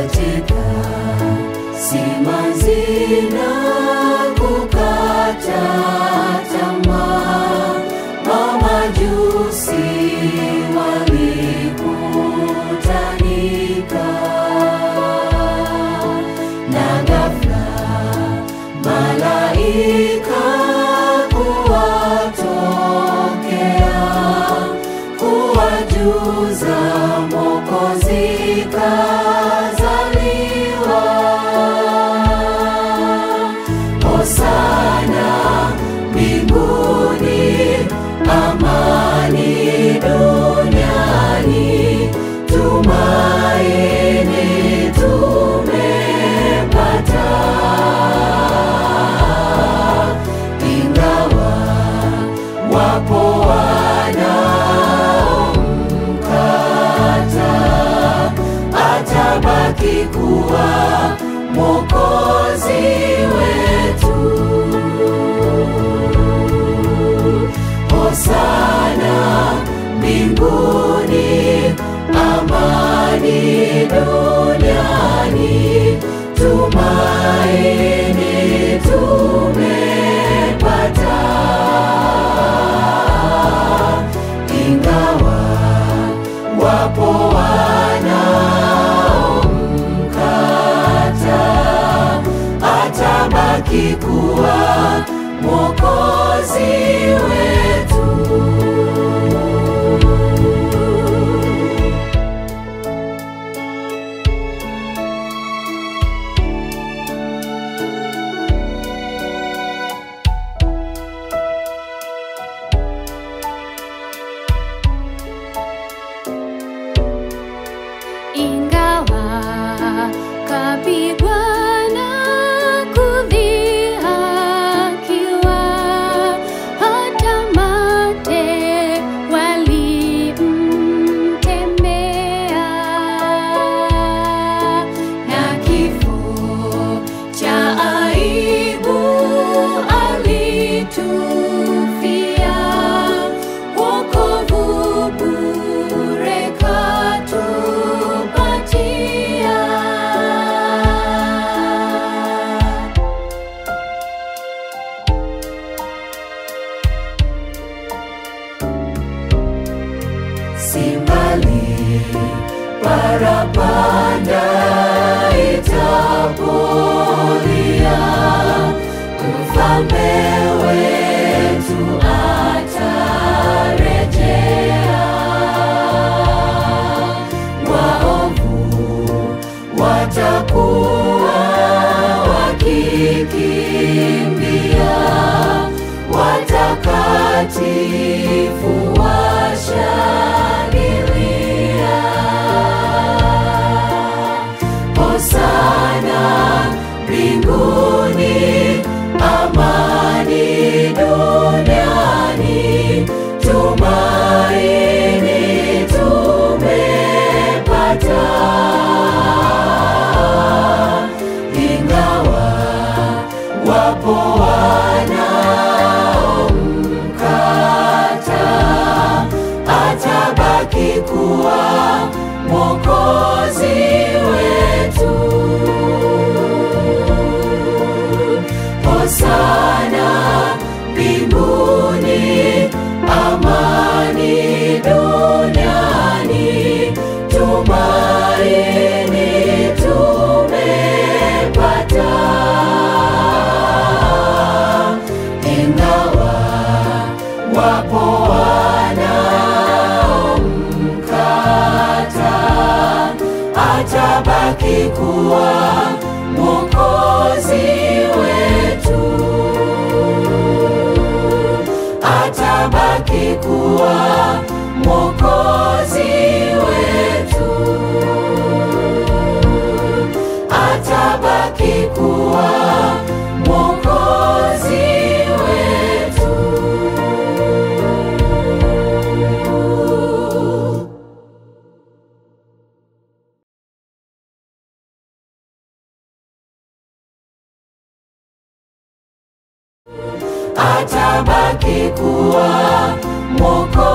katika simanzi na kukata tamaa, mamajusi walikutanika na ghafla malaika kuwatokea kuwajuza Mwokozi kazaliwa. Hosana mbinguni, amani duniani, tumaini tumepata ingawa wapo wanaomkata, atabaki kuwa mwokozi wetu. Hosana mbinguni, amani duniani, tumaini tumepata, ingawa wapo wanaomkata, atabaki kuwa mwokozi wetu. ingawa kapigwa na kudhihakiwa, hata mate walimtemea, na kifo cha aibu alitufia, wokovu bure katupatia. Simbali parapanda itapolia, mfalme wetu atarejea. Waovu watakuwa wakikimbia, watakatifu washangilia. Hosana mbinguni, amani duniani, tumaini tumepata, ingawa wapo wanaomkata, atabaki kuwa mwokozi wetu. Hosana mbinguni, amani duniani, tumaini tumepata, ingawa wapo wanaomkata, atabaki kuwa mwokozi wetu, atabaki kuwa mwokozi wetu, atabaki kuwa mwokozi wetu. atabaki kuwa mwoko